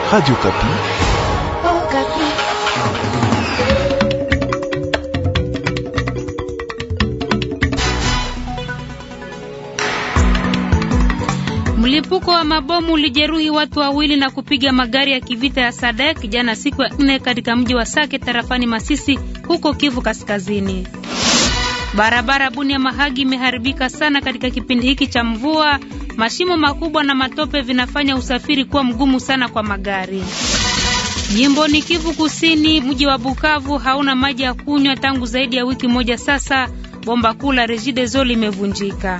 Radio Kapi. Oh, Kapi. Mlipuko wa mabomu ulijeruhi watu wawili na kupiga magari ya kivita ya Sadek jana siku ya nne katika mji wa Sake tarafani Masisi huko Kivu Kaskazini. Barabara Bunia Mahagi imeharibika sana katika kipindi hiki cha mvua. Mashimo makubwa na matope vinafanya usafiri kuwa mgumu sana kwa magari. Jimboni Kivu Kusini, mji wa Bukavu hauna maji ya kunywa tangu zaidi ya wiki moja sasa. Bomba kuu la Regideso limevunjika.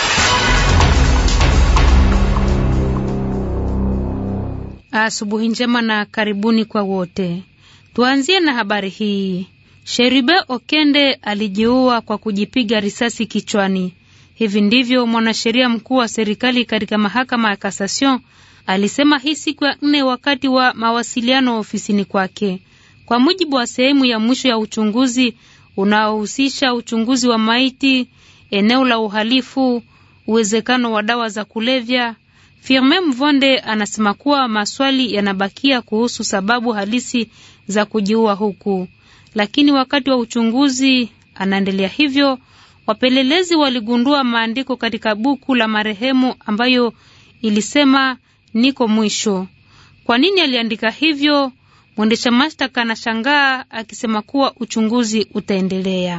Asubuhi njema na karibuni kwa wote. Tuanzie na habari hii. Sheribe Okende alijiua kwa kujipiga risasi kichwani. Hivi ndivyo mwanasheria mkuu wa serikali katika mahakama ya Kasasion alisema hii siku ya nne wakati wa mawasiliano ofisini kwake. Kwa mujibu wa sehemu ya mwisho ya uchunguzi unaohusisha uchunguzi wa maiti, eneo la uhalifu, uwezekano wa dawa za kulevya, Firme Mvonde anasema kuwa maswali yanabakia kuhusu sababu halisi za kujiua huku, lakini wakati wa uchunguzi, anaendelea hivyo, wapelelezi waligundua maandiko katika buku la marehemu ambayo ilisema niko mwisho. Kwa nini aliandika hivyo? Mwendesha mashtaka anashangaa akisema kuwa uchunguzi utaendelea.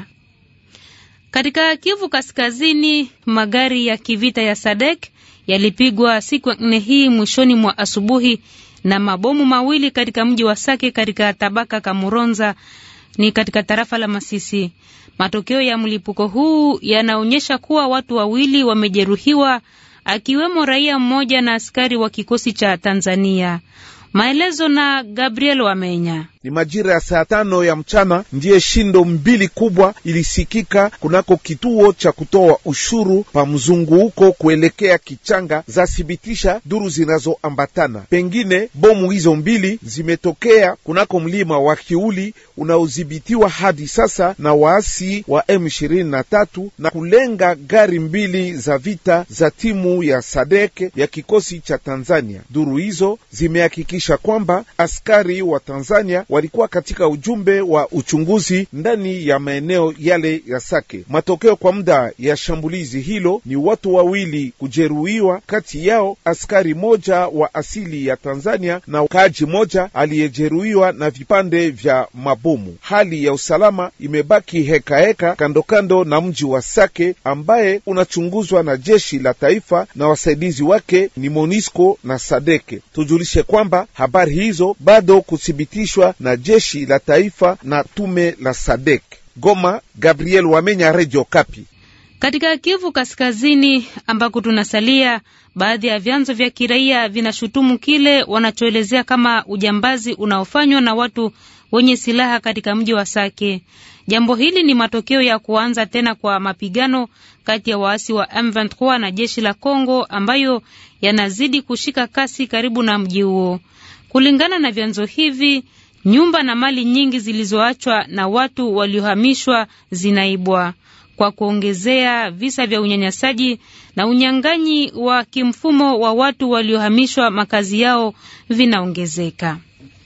Katika Kivu Kaskazini, magari ya kivita ya Sadek yalipigwa siku ya nne hii mwishoni mwa asubuhi na mabomu mawili katika mji wa Sake katika tabaka Kamuronza ni katika tarafa la Masisi. Matokeo ya mlipuko huu yanaonyesha kuwa watu wawili wamejeruhiwa akiwemo raia mmoja na askari wa kikosi cha Tanzania. Maelezo na Gabriel Wamenya. Ni majira ya saa tano ya mchana ndiye shindo mbili kubwa ilisikika kunako kituo cha kutoa ushuru pa mzunguko kuelekea Kichanga, za thibitisha duru zinazoambatana. Pengine bomu hizo mbili zimetokea kunako mlima wa Kiuli unaodhibitiwa hadi sasa na waasi wa M23 na kulenga gari mbili za vita za timu ya Sadek ya kikosi cha Tanzania. Duru hizo zimehakikisha kwamba askari wa Tanzania walikuwa katika ujumbe wa uchunguzi ndani ya maeneo yale ya Sake. Matokeo kwa muda ya shambulizi hilo ni watu wawili kujeruhiwa, kati yao askari moja wa asili ya Tanzania na kaaji moja aliyejeruhiwa na vipande vya mabomu. Hali ya usalama imebaki hekaheka kando kando na mji wa Sake ambaye unachunguzwa na jeshi la taifa na wasaidizi wake ni Monisco na Sadeke. Tujulishe kwamba habari hizo bado kuthibitishwa na jeshi la taifa na tume la Sadek. Goma, Gabriel Wamenya, Radio Kapi. Katika Kivu Kaskazini ambako tunasalia, baadhi ya vyanzo vya kiraia vinashutumu kile wanachoelezea kama ujambazi unaofanywa na watu wenye silaha katika mji wa Sake. Jambo hili ni matokeo ya kuanza tena kwa mapigano kati ya waasi wa M23 na jeshi la Kongo ambayo yanazidi kushika kasi karibu na mji huo. Kulingana na vyanzo hivi, nyumba na mali nyingi zilizoachwa na watu waliohamishwa zinaibwa. Kwa kuongezea, visa vya unyanyasaji na unyang'anyi wa kimfumo wa watu waliohamishwa makazi yao vinaongezeka.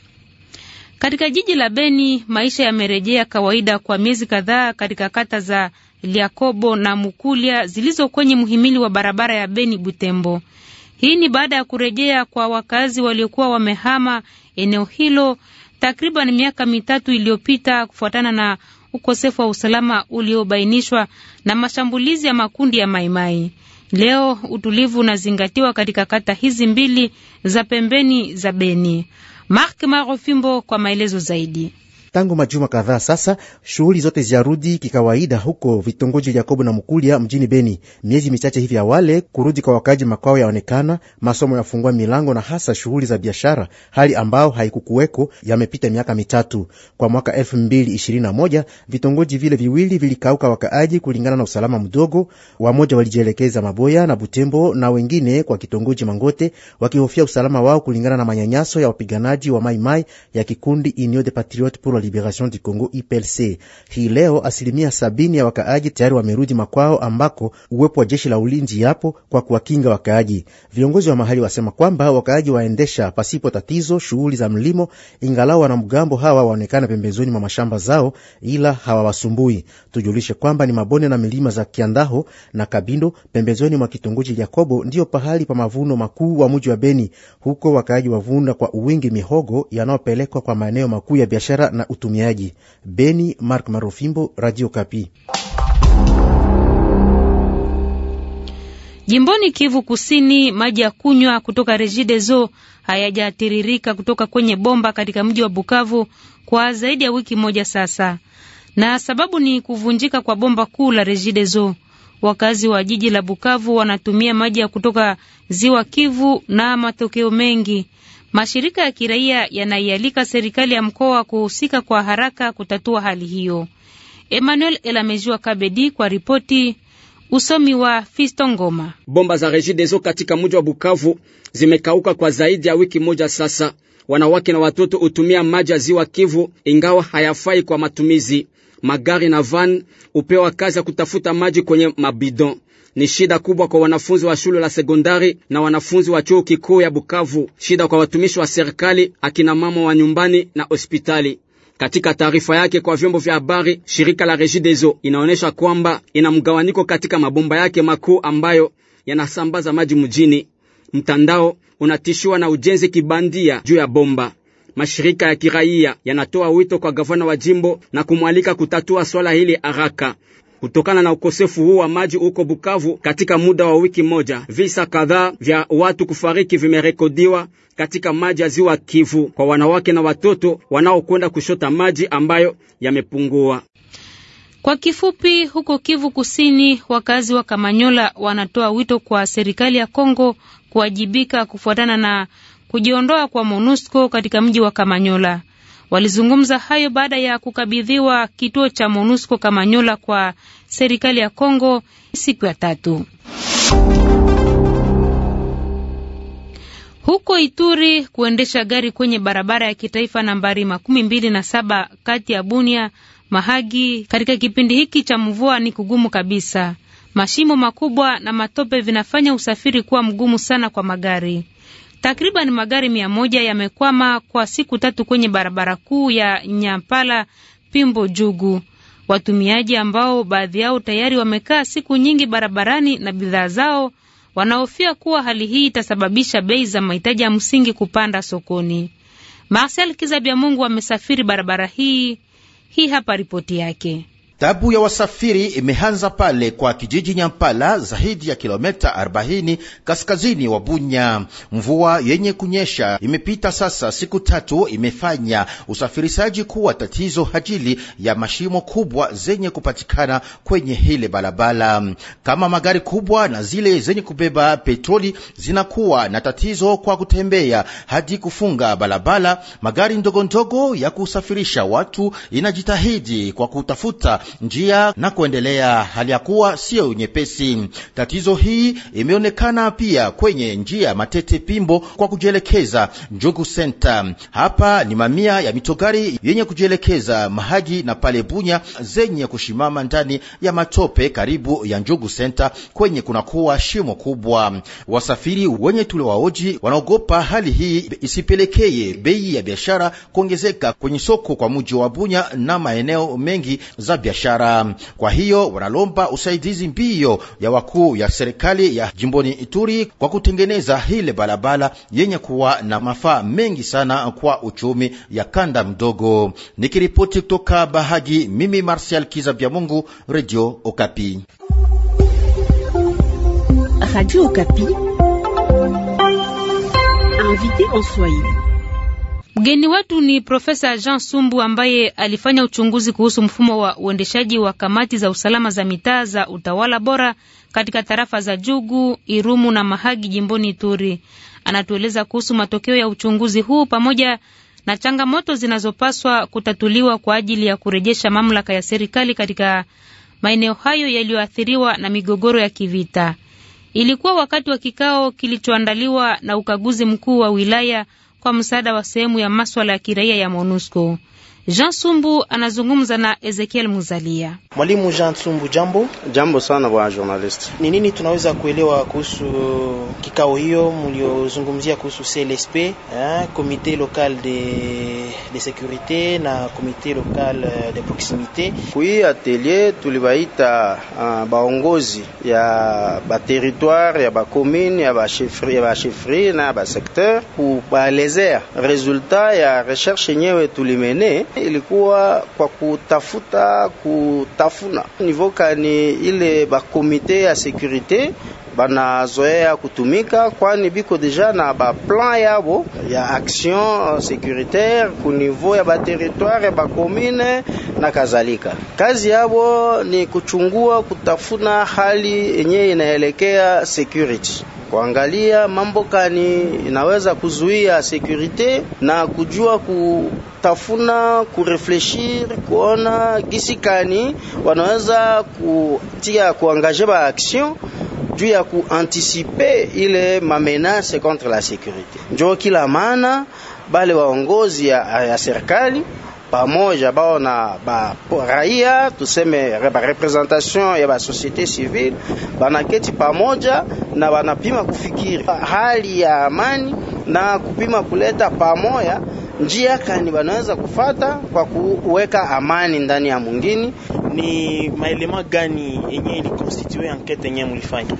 Katika jiji la Beni, maisha yamerejea kawaida kwa miezi kadhaa katika kata za Liakobo na Mukulia zilizo kwenye mhimili wa barabara ya Beni Butembo. Hii ni baada ya kurejea kwa wakazi waliokuwa wamehama eneo hilo takriban miaka mitatu iliyopita kufuatana na ukosefu wa usalama uliobainishwa na mashambulizi ya makundi ya Maimai. Leo utulivu unazingatiwa katika kata hizi mbili za pembeni za Beni. Mark Marofimbo kwa maelezo zaidi. Tangu majuma kadhaa sasa, shughuli zote ziarudi kikawaida huko vitongoji Yakobo na Mukulia mjini Beni. Miezi michache hivi awale, kurudi kwa wakaji makwao yaonekana, masomo yafungua milango na hasa shughuli za biashara, hali ambao haikukuweko yamepita miaka mitatu. Kwa mwaka elfu mbili ishirini na moja vitongoji vile viwili vilikauka wakaaji kulingana na usalama mdogo. Wamoja walijielekeza Maboya na Butembo na wengine kwa kitongoji Mangote wakihofia usalama wao kulingana na manyanyaso ya wapiganaji wa Maimai ya kikundi Union de Patriotes pour wa Liberation du Congo IPLC. Hii leo asilimia sabini ya wakaaji tayari wamerudi makwao, ambako uwepo wa jeshi la ulinzi yapo kwa kuwakinga wakaaji. Viongozi wa mahali wasema kwamba wakaaji waendesha pasipo tatizo shughuli za mlimo, ingalau wanamgambo hawa waonekana pembezoni mwa mashamba zao, ila hawawasumbui. Tujulishe kwamba ni mabonde na milima za Kiandaho na Kabindo pembezoni mwa kitongoji Jakobo ndiyo pahali pa mavuno makuu wa mji wa Beni. Huko wakaaji wavuna kwa uwingi mihogo yanayopelekwa kwa maeneo makuu ya biashara na utumiaji. Beni, Mark Marofimbo, Radio Kapi. Jimboni Kivu Kusini, maji ya kunywa kutoka Regideso hayajatiririka kutoka kwenye bomba katika mji wa Bukavu kwa zaidi ya wiki moja sasa, na sababu ni kuvunjika kwa bomba kuu la Regideso. Wakazi wa jiji la Bukavu wanatumia maji ya kutoka ziwa Kivu na matokeo mengi. Mashirika ya kiraia yanaialika serikali ya mkoa kuhusika kwa haraka kutatua hali hiyo. Emmanuel Elamejua Kabedi kwa ripoti Usomi wa Fisto Ngoma. Bomba za Regideso katika mji wa Bukavu zimekauka kwa zaidi ya wiki moja sasa. Wanawake na watoto hutumia maji ya ziwa Kivu ingawa hayafai kwa matumizi. Magari na van hupewa kazi ya kutafuta maji kwenye mabidon. Ni shida kubwa kwa wanafunzi wa shule la sekondari na wanafunzi wa chuo kikuu ya Bukavu, shida kwa watumishi wa serikali, akina mama wa nyumbani na hospitali. Katika taarifa yake kwa vyombo vya habari, shirika la Regideso inaonyesha kwamba ina mgawanyiko katika mabomba yake makuu ambayo yanasambaza maji mjini. Mtandao unatishiwa na ujenzi kibandia juu ya bomba. Mashirika ya kiraia yanatoa wito kwa gavana wa jimbo na kumwalika kutatua swala hili haraka. Kutokana na ukosefu huu wa maji huko Bukavu, katika muda wa wiki moja, visa kadhaa vya watu kufariki vimerekodiwa katika maji ya ziwa Kivu kwa wanawake na watoto wanaokwenda kushota maji ambayo yamepungua. Kwa kifupi, huko Kivu Kusini, wakazi wa Kamanyola wanatoa wito kwa serikali ya Kongo kuwajibika kufuatana na kujiondoa kwa MONUSCO katika mji wa Kamanyola. Walizungumza hayo baada ya kukabidhiwa kituo cha MONUSCO Kamanyola kwa serikali ya Kongo siku ya tatu. Huko Ituri, kuendesha gari kwenye barabara ya kitaifa nambari makumi mbili na saba kati ya Bunia Mahagi katika kipindi hiki cha mvua ni kugumu kabisa. Mashimo makubwa na matope vinafanya usafiri kuwa mgumu sana kwa magari. Takriban magari mia moja yamekwama kwa siku tatu kwenye barabara kuu ya Nyampala Pimbo Jugu. Watumiaji ambao baadhi yao tayari wamekaa siku nyingi barabarani na bidhaa zao wanahofia kuwa hali hii itasababisha bei za mahitaji ya msingi kupanda sokoni. Marcel Kizabia Mungu amesafiri barabara hii. Hii hapa ripoti yake. Tabu ya wasafiri imeanza pale kwa kijiji Nyampala, zaidi ya kilomita 40 kaskazini wa Bunya. Mvua yenye kunyesha imepita sasa siku tatu, imefanya usafirishaji kuwa tatizo ajili ya mashimo kubwa zenye kupatikana kwenye hile barabara. Kama magari kubwa na zile zenye kubeba petroli zinakuwa na tatizo kwa kutembea hadi kufunga barabara, magari ndogo ndogo ya kusafirisha watu inajitahidi kwa kutafuta njia na kuendelea, hali ya kuwa sio nyepesi. Tatizo hii imeonekana pia kwenye njia Matete Pimbo kwa kujielekeza Njugu Center. Hapa ni mamia ya mitogari yenye kujielekeza Mahagi na pale Bunya zenye kushimama ndani ya matope karibu ya Njugu Center kwenye kunakuwa shimo kubwa. Wasafiri wenye tuliwaoji wanaogopa hali hii isipelekeye bei ya biashara kuongezeka kwenye soko kwa muji wa Bunya na maeneo mengi za biashara. Kwa hiyo wanalomba usaidizi mbio ya wakuu ya serikali ya jimboni Ituri kwa kutengeneza hile barabara yenye kuwa na mafaa mengi sana kwa uchumi ya kanda mdogo. Nikiripoti kutoka Bahagi, mimi Martial Kiza Bya Mungu, Radio Okapi. Radio Okapi. Invité en Swahili. Mgeni wetu ni Profesa Jean Sumbu ambaye alifanya uchunguzi kuhusu mfumo wa uendeshaji wa kamati za usalama za mitaa za utawala bora katika tarafa za Jugu, Irumu na Mahagi jimboni Ituri. Anatueleza kuhusu matokeo ya uchunguzi huu pamoja na changamoto zinazopaswa kutatuliwa kwa ajili ya kurejesha mamlaka ya serikali katika maeneo hayo yaliyoathiriwa na migogoro ya kivita. Ilikuwa wakati wa kikao kilichoandaliwa na ukaguzi mkuu wa wilaya kwa msaada wa sehemu ya maswala ya kiraia ya MONUSCO. Jean Sumbu anazungumza na Ezekiel Muzalia. Mwalimu Jean Sumbu, jambo. Jambo sana bwana journalist. Ni nini tunaweza kuelewa kuhusu kikao hiyo mliozungumzia kuhusu CLSP, eh, comité local de de sécurité na comité local de proximité? Kui atelier tulibaita uh, baongozi ya ba territoire ya ba commune ya ba chefferie ya ba chefferie na ba secteur kubaelezea resultat ya recherche yenyewe tulimene ilikuwa kwa kutafuta kutafuna nivoka ni ile bakomite ya sekurite banazoea kutumika, kwani biko deja na ba plan yabo ya action securitaire ku niveau ya baterritoire ya bakomine na kadhalika. Kazi yabo ni kuchungua, kutafuna hali yenye inaelekea security kuangalia mambo kani inaweza kuzuia sekurite na kujua kutafuna kurefleshir kuona gisi kani wanaweza kutia kuangaje ba action juu ya kuantisipe ile mamenase contre la sekurite. Njo kila maana bale waongozi ya, ya serikali pamoja bao na ba raia tuseme ba representation ya ba societe civile banaketi pamoja na banapima kufikiri hali ya amani na kupima kuleta pamoja njia kani banaweza kufata kwa kuweka amani ndani ya mwingine. Ni maelema gani yenye ilikonstitue enquete yenye mlifanya?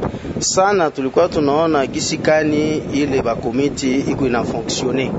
Sana tulikuwa tunaona gisi kani ile bakomiti iko ina fonctionner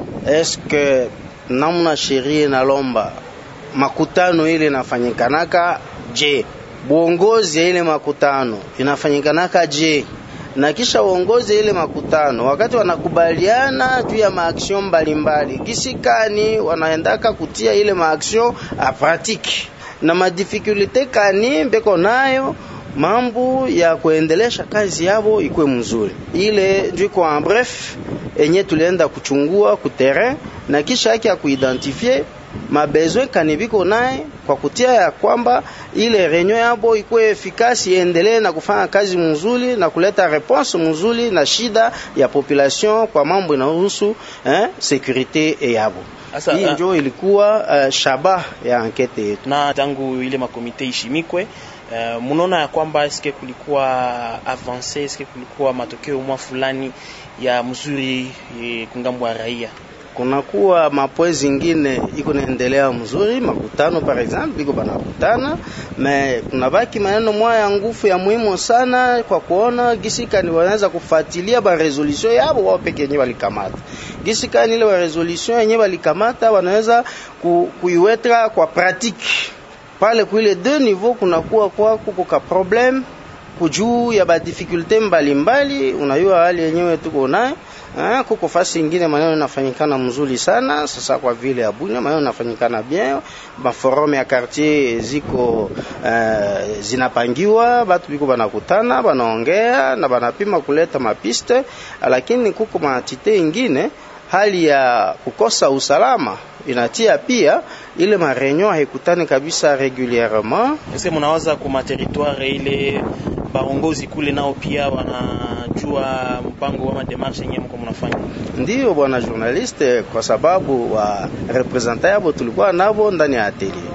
eske namna sheria inalomba makutano ile inafanyikanaka je? Buongozi ya ile makutano inafanyikanaka je? na kisha uongozi ile makutano wakati wanakubaliana juu ya maaction mbalimbali, gisikani wanaendaka kutia ile maaction a pratique na madifikulite kani mbeko nayo mambo ya kuendelesha kazi yabo ikwe mzuri. Ile ndio kwa bref enye tulienda kuchungua ku terrain na kisha yake ya kuidentifie mabezwe kanibiko naye kwa kutia ya kwamba ile renyo yabo ikuwe efikasi iendelee na kufanya kazi mzuri na kuleta response mzuri na shida ya population kwa mambo inahusu eh, securite yabo. Hii ndio ilikuwa uh, shaba ya ankete yetu. Na tangu ile makomite ishimikwe Uh, munaona ya kwamba eske kulikuwa avance, eske kulikuwa matokeo mwa fulani ya mzuri e, kungambo ya raia kunakuwa mapwe zingine iko naendelea mzuri, makutano par exemple biko banakutana, me kunabaki maneno moya ya nguvu ya muhimu sana kwa kuona gisikani wanaweza kufuatilia ba resolution yabo wao peke yenyewe walikamata. Gisikani ile ba resolution yenyewe walikamata wanaweza ku, kuiweka kwa pratique pale kuile deux niveau kunakuwa kwa kuko ka problem kujuu ya ba difficulté mbalimbali, unayua hali yenyewe tuko nayo Ah, kuko fasi ingine maneno inafanyikana mzuri sana sasa, kwa vile Abunya maneno inafanyikana bien, maforum ya quartier ziko uh, zinapangiwa, batu biko banakutana banaongea na banapima kuleta mapiste, lakini kuko maatite ingine hali ya kukosa usalama inatia pia ile mareunion haikutani kabisa regulierement. Ese munawaza kuma territoire ile baongozi kule nao pia wanajua mpango wa mademarshe yenyewe mko mnafanya? Ndiyo bwana journaliste, kwa sababu wa representant yabo tulikuwa nabo ndani ya atelier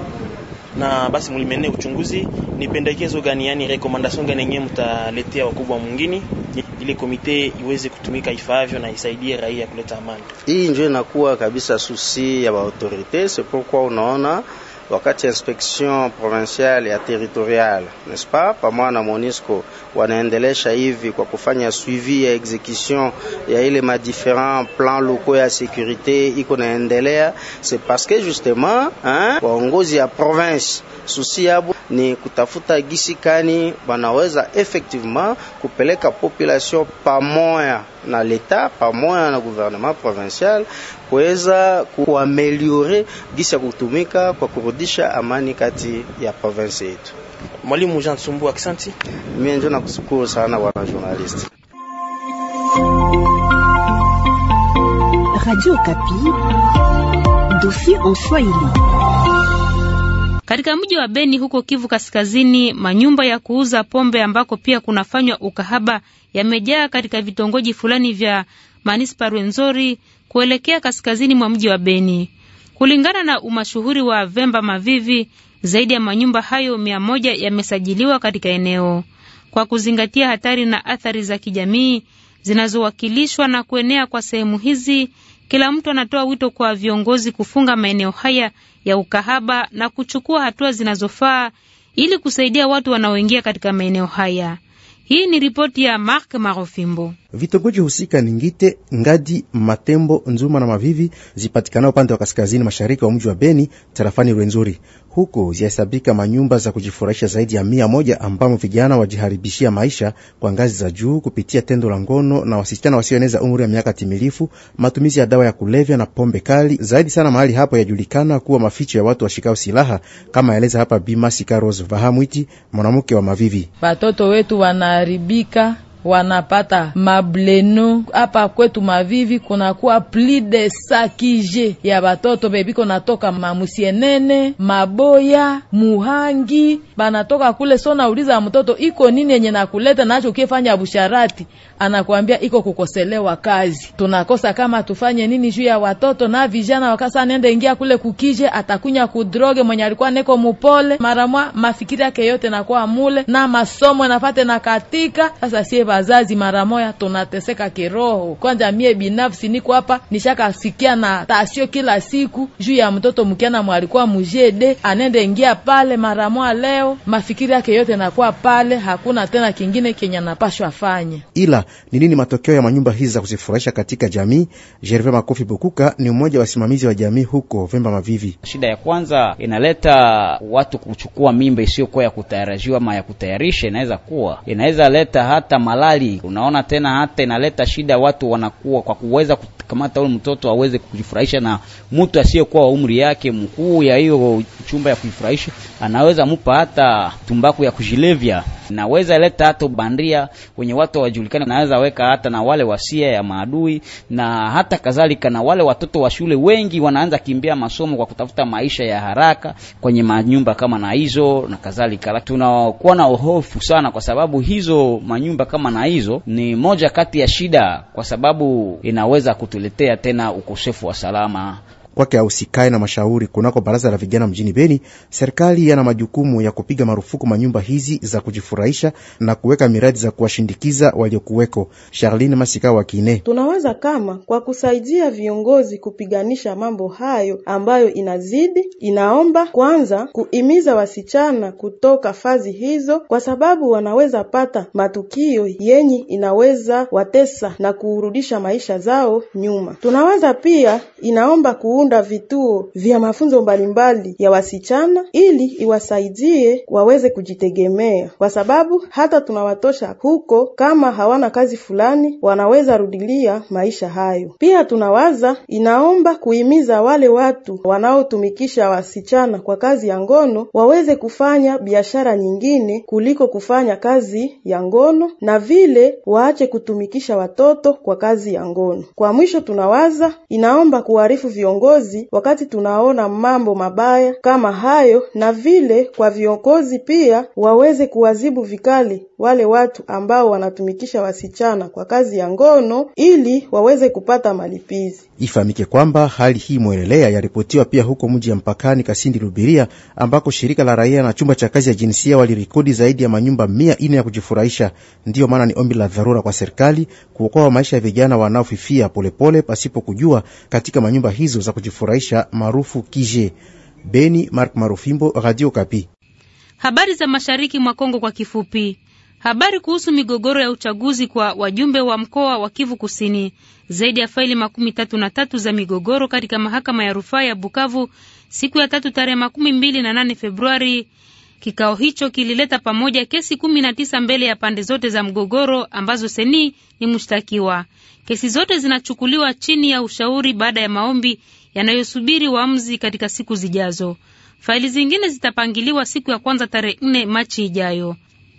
na basi mlimene uchunguzi, ni pendekezo gani, yani recommendation gani yenyewe mtaletea wakubwa mwingine ili komite iweze kutumika ifaavyo na isaidie raia kuleta amani? Hii ndio inakuwa kabisa susi ya ba autorite, c'est pourquoi unaona wakati inspection provinciale ya territoriale n'est-ce pas, pamoja na Monisco wanaendelesha hivi kwa kufanya suivi ya execution ya ile ma différents plans locaux ya sécurité iko naendelea, c'est parce que justement hein, waongozi ya province susi yabo ni kutafuta gisi kani wanaweza effectivement kupeleka population pamoja na leta pamoja na gouvernement provincial kuweza kuameliore gisi ya kutumika kwa kurudisha amani kati ya province yetu. Mwalimu Jean Tsumbu, aksanti. Mimi ndio nakushukuru sana bwana journalist. Radio Kapi, dossier en Swahili. Katika mji wa Beni huko Kivu Kaskazini, manyumba ya kuuza pombe ambako pia kunafanywa ukahaba yamejaa katika vitongoji fulani vya manispa Rwenzori kuelekea kaskazini mwa mji wa Beni. Kulingana na umashuhuri wa Vemba Mavivi, zaidi ya manyumba hayo mia moja yamesajiliwa katika eneo. Kwa kuzingatia hatari na athari za kijamii zinazowakilishwa na kuenea kwa sehemu hizi, kila mtu anatoa wito kwa viongozi kufunga maeneo haya ya ukahaba na kuchukua hatua zinazofaa ili kusaidia watu wanaoingia katika maeneo haya. Hii ni ripoti ya Mark Marofimbo. Vitongoji husika ni Ngite, Ngadi, Matembo, Nzuma na Mavivi zipatikana upande wa kaskazini mashariki wa mji wa Beni tarafani Rwenzori. Huko zihesabika manyumba za kujifurahisha zaidi ya mia moja ambamo vijana wajiharibishia maisha kwa ngazi za juu kupitia tendo la ngono na wasichana wasioeneza umri wa miaka timilifu, matumizi ya dawa ya kulevya na pombe kali. Zaidi sana mahali hapo yajulikana kuwa maficho ya watu washikao silaha, kama eleza hapa Bimasi Karos Vahamwiti, mwanamke wa Mavivi. Watoto wetu wanaharibika wanapata mableno hapa kwetu Mavivi, kunakuwa pli de sakije ya batoto bebiko natoka mamusienene maboya muhangi banatoka kule. So nauliza mtoto iko nini yenye nakuleta nacho ukifanya busharati, anakuambia iko kukoselewa kazi. Tunakosa kama tufanye nini juu ya watoto na vijana. Wakasa nende ingia kule kukije, atakunya kudroge mwenye alikuwa neko mupole maramwa, mafikiri yake yote nakuwa mule na masomo nafate na katika sasa sie wazazi mara moya tunateseka kiroho. Kwanza mie binafsi niko hapa nishakasikia na tasio kila siku juu ya mtoto mkiana mwalikuwa mujede anende ingia pale mara moya, leo mafikiri yake yote nakuwa pale, hakuna tena kingine kenye anapashwa afanye. Ila ni nini matokeo ya manyumba hizi za kuzifurahisha katika jamii? Gervais Makofi Bukuka ni mmoja wa wasimamizi wa jamii huko Vemba Mavivi. Shida ya kwanza inaleta watu kuchukua mimba isiyokuwa ya kutayarajiwa ama ya kutayarisha, inaweza kuwa inaweza leta hata malali. Unaona tena hata inaleta shida, watu wanakuwa kwa kuweza kukamata ule mtoto aweze kujifurahisha na mtu asiyekuwa wa umri yake mkuu ya hiyo chumba ya kujifurahisha, anaweza mupa hata tumbaku ya kujilevya, naweza leta hata bandia wenye watu wajulikana, naweza weka hata na wale wasia ya maadui na hata kadhalika, na wale watoto wa shule wengi wanaanza kimbia masomo kwa kutafuta maisha ya haraka kwenye manyumba kama na hizo na kadhalika. Tunakuwa na hofu sana, kwa sababu hizo manyumba kama na hizo ni moja kati ya shida, kwa sababu inaweza kutuletea tena ukosefu wa salama kwake ausikae na mashauri kunako baraza la vijana mjini Beni. Serikali yana majukumu ya kupiga marufuku manyumba hizi za kujifurahisha na kuweka miradi za kuwashindikiza waliokuweko. Charline Masika wa Kine: tunawaza kama kwa kusaidia viongozi kupiganisha mambo hayo ambayo inazidi, inaomba kwanza kuimiza wasichana kutoka fazi hizo, kwa sababu wanaweza pata matukio yenye inaweza watesa na kurudisha maisha zao nyuma. Tunawaza pia inaomba kuunda vituo vya mafunzo mbalimbali ya wasichana ili iwasaidie waweze kujitegemea, kwa sababu hata tunawatosha huko kama hawana kazi fulani, wanaweza rudilia maisha hayo. Pia tunawaza inaomba kuhimiza wale watu wanaotumikisha wasichana kwa kazi ya ngono waweze kufanya biashara nyingine kuliko kufanya kazi ya ngono, na vile waache kutumikisha watoto kwa kazi ya ngono. Kwa mwisho, tunawaza inaomba kuarifu viongozi wakati tunaona mambo mabaya kama hayo, na vile kwa viongozi pia waweze kuwazibu vikali wale watu ambao wanatumikisha wasichana kwa kazi ya ngono ili waweze kupata malipizi. Ifahamike kwamba hali hii mwelelea yaripotiwa pia huko mji ya mpakani Kasindi Lubiria, ambako shirika la raia na chumba cha kazi ya jinsia walirikodi zaidi ya manyumba mia ine ya kujifurahisha. Ndiyo maana ni ombi la dharura kwa serikali kuokoa maisha ya vijana wanaofifia polepole pasipo kujua katika manyumba hizo za kujifurahisha maarufu kije. Beni, Mark Marufimbo, Radio Kapi. Habari za mashariki mwa Kongo kwa kifupi. Habari kuhusu migogoro ya uchaguzi kwa wajumbe wa mkoa wa Kivu Kusini. Zaidi ya faili makumi tatu na tatu za migogoro katika mahakama ya rufaa ya Bukavu siku ya tatu tarehe makumi mbili na nane Februari. Kikao hicho kilileta pamoja kesi kumi na tisa mbele ya pande zote za mgogoro ambazo seni ni mshtakiwa. Kesi zote zinachukuliwa chini ya ushauri baada ya maombi yanayosubiri uamuzi katika siku zijazo. Faili zingine zitapangiliwa siku ya kwanza tarehe nne Machi ijayo.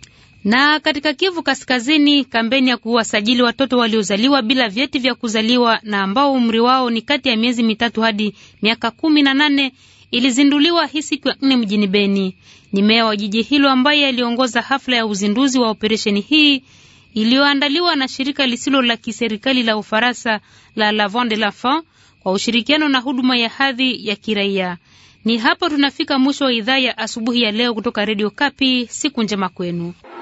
Na katika Kivu Kaskazini, kampeni ya kuwasajili watoto waliozaliwa bila vyeti vya kuzaliwa na ambao umri wao ni kati ya miezi mitatu hadi miaka kumi na nane ilizinduliwa hii siku ya nne mjini Beni. Ni meya wa jiji hilo ambaye aliongoza hafla ya uzinduzi wa operesheni hii iliyoandaliwa na shirika lisilo la kiserikali la Ufaransa la L'Avant de l'Enfant kwa ushirikiano na huduma ya hadhi ya kiraia. Ni hapo tunafika mwisho wa idhaa ya asubuhi ya leo kutoka Redio Kapi. Siku njema kwenu.